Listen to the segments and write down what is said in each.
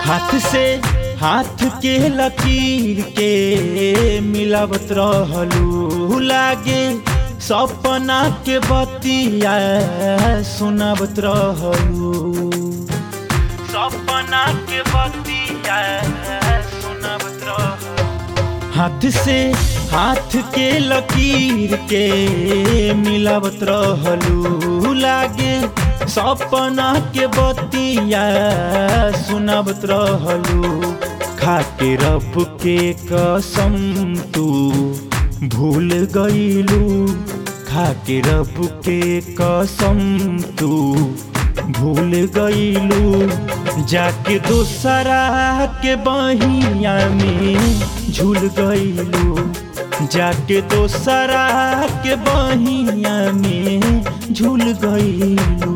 हाथ से हाथ के लकीर के मिलावत रहलू लागे सपना के बतिया सुनावत रहलू सपना के बतिया सुनावत रहलू हाथ से हाथ के लकीर के मिलावत रहलू लागे सपना के बतिया सुनावत रहलू खाके रब के कसम तू भूल गईलू खाके रब के कसम तू भूल गईलू जाके दूसरा के बहिया में झूल गईलू जाके दोसरा के बहिया में झूल गईलू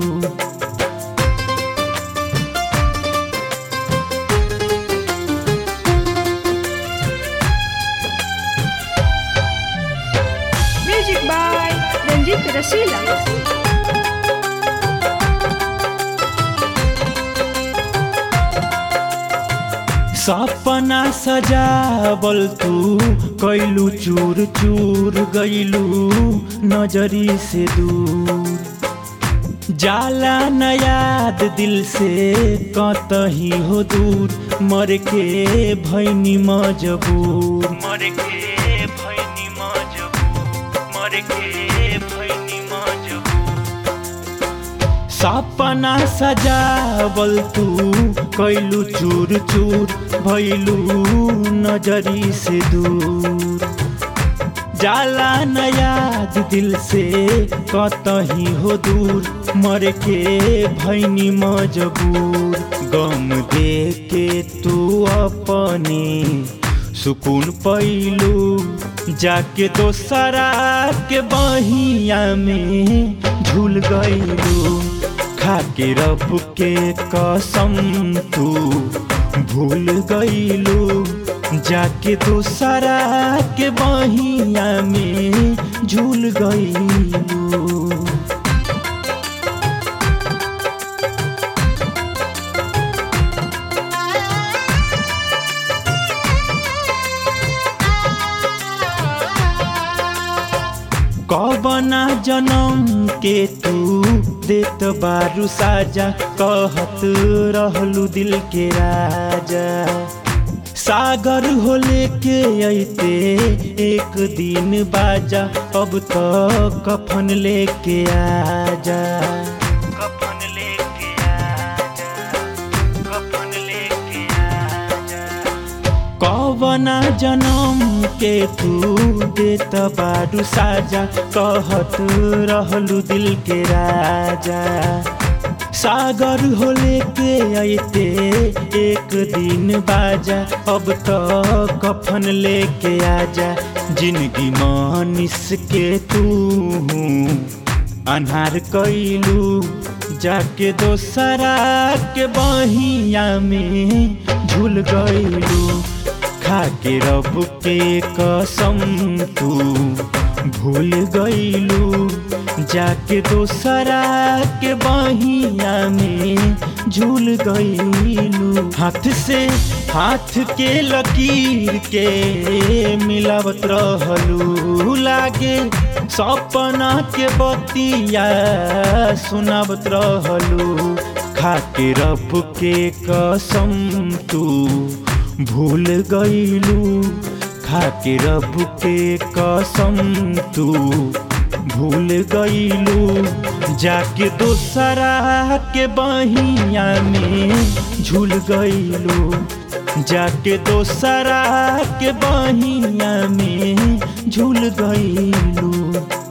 Music by Ranjit Rasila. सपना सजावल तू कैलू चूर चूर गईलू नजरी से दूर जाला न याद दिल से कतही हो दूर मर के भैनी मजबूर मर के भैनी मजबूर मर के भैनी मजबूर सपना सजावल तू कैलू चूर चूर भैलू नजरी से दूर जाला न याद दिल से कतही हो दूर मर के भैनी मजबूर गम दे के तू अपने सुकून पैलू जाके दोसरा के बहिया में झूल गईलू खाके रब के कसम तू भूल गईलू जाके दोसरा के बहिया में झूल गईलू कबना जन्म के तू देत बारू साजा कहत रहलू दिल के राजा सागर हो लेके अइते एक दिन बाजा अब तो कफन लेके आजा कफन लेके आजा कफन लेके आजा कवना जन्म के तू देत बारू साजा कहत रहलू दिल के राजा सागर हो लेके अइते एक दिन बाजा अब तो कफन लेके आजा जिंदगी मानिस के तू अनहार कैलू जाके दोसरा के बहिया में झूल गईलू खाके रब के कसम तू भूल गईलू जाके दोसरा के बहिया में झूल गईलू हाथ से हाथ के लकीर के मिलावत रहलू लागे सपना के बतिया सुनावत रहलू खाके रब के कसम तू भूल गईलू खाके रब के कसम तू भूल गईलू जाके दोसरा के बहिया में झूल गईलू जाके दोसरा के बहिया में झूल गईलू